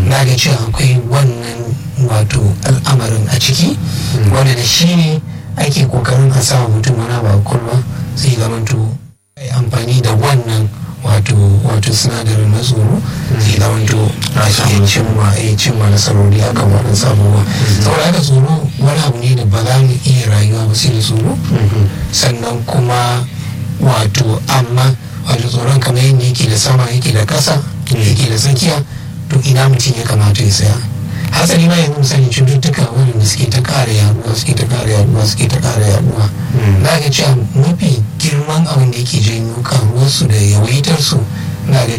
na ga cewa akwai wannan wato al'amarin a ciki wanda da shi ne ake kokarin a sa mutum wani ba kulwa sai zamanto ai amfani da wannan wato wato sinadarin na tsoro sai zamanto a iya cimma a cimma nasarori akan waɗansu abubuwa saboda haka tsoro wani abu ne da ba za mu iya rayuwa ba sai da tsoro sannan kuma wato amma wato tsoron kamar yadda yake da sama yake da ƙasa yake da tsakiya to ina mutum ya kamata ya saya hasali ma yanzu misali cututtuka waɗanda suke ta ƙara yaduwa suke ta ƙara yaduwa suke ta ƙara yaduwa na ga cewa mafi girman abin da yake janyo karuwarsu da yawaitarsu na ga